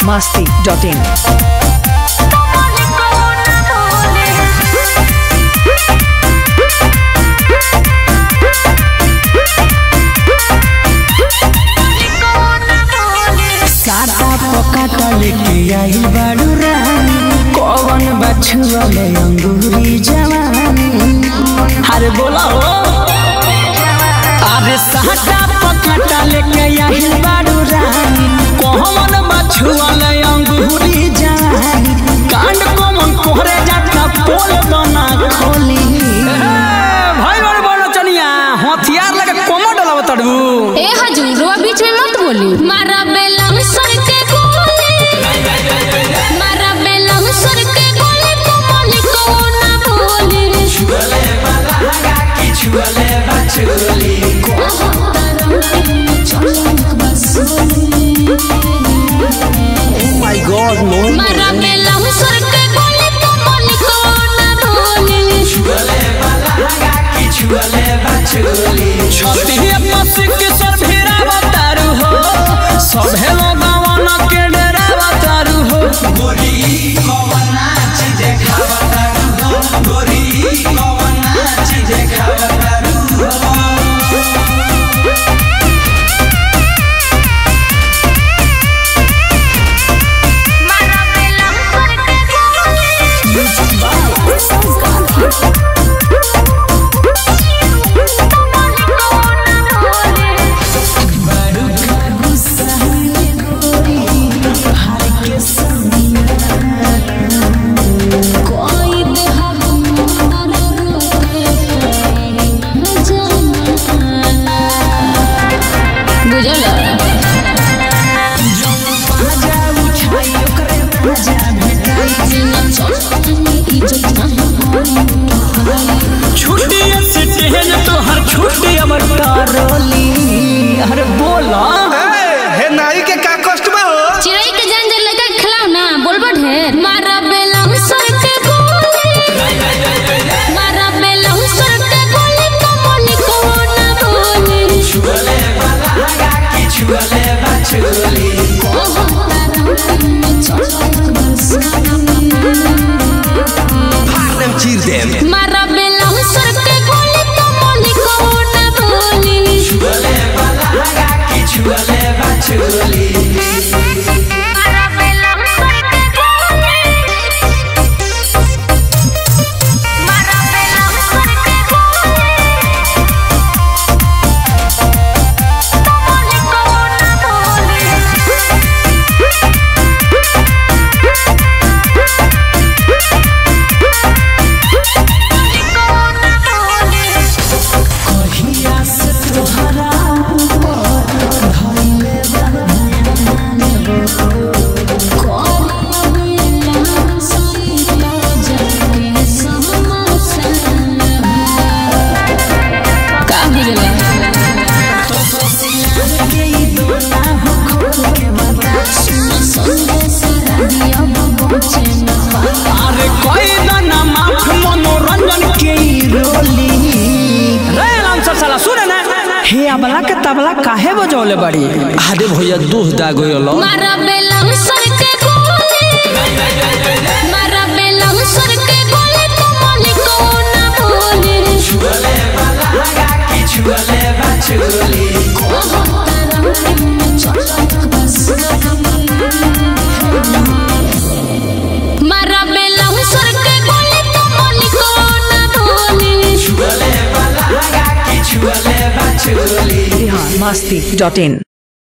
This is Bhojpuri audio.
masti.in. साटा पकाटा लेके आई बाड़ू रानी कौन बछुअले अंगूरी जवानी अरे बोला हो अरे साटा पकाटा लेके आई बाड़ू रानी कौन बछुअले अंगूरी जवानी कांड कोमन कोहरे जाता पोल बना खोली भाई बड़े बड़े चनिया हथियार लगे कोमो डलाव तड़बू ए हजूर रुआ बीच में मत बोली मारा बेलम सर के गोली मारा बेलम सर के गोली को बोली को ना बोली माय गॉड नो मारा बेलम सर के गोली को बोली को ना बोली छतिया पसी के सर भेरा बतारू हो सभे लोगवन के डेरा बतारू हो मारा बेलम सर के बुझल छुट्टी से टेहन तो हर छुट्टी अमर तारोली अरे बोला हे नाई के का कष्ट बा हो चिड़ै के जान जे लगा खिलाओ ना बोलबो ढेर मारा बेलम सर के गोली मारा बेलम सर के गोली को बोली को ना बोली फाड़म चीर देम मारा बेलम सर के गोली को बोली को ना बोली मारा बेलम सर के गोली मारा बेलम सर के गोली को बोली को ना बोली का बुझला अरे कोई दाना माफ मनोरंजन के ई रोली रे लांसर साला सुने ना हे अबला के तबला काहे बजौले बड़ी अरे भैया दूध दाग होलो मारा बेलम सर के गोली मारा बेलम सर के गोली को बोली को ना बोली मारा बेलम सर के गोली को बोली को ना बोली Masti.in.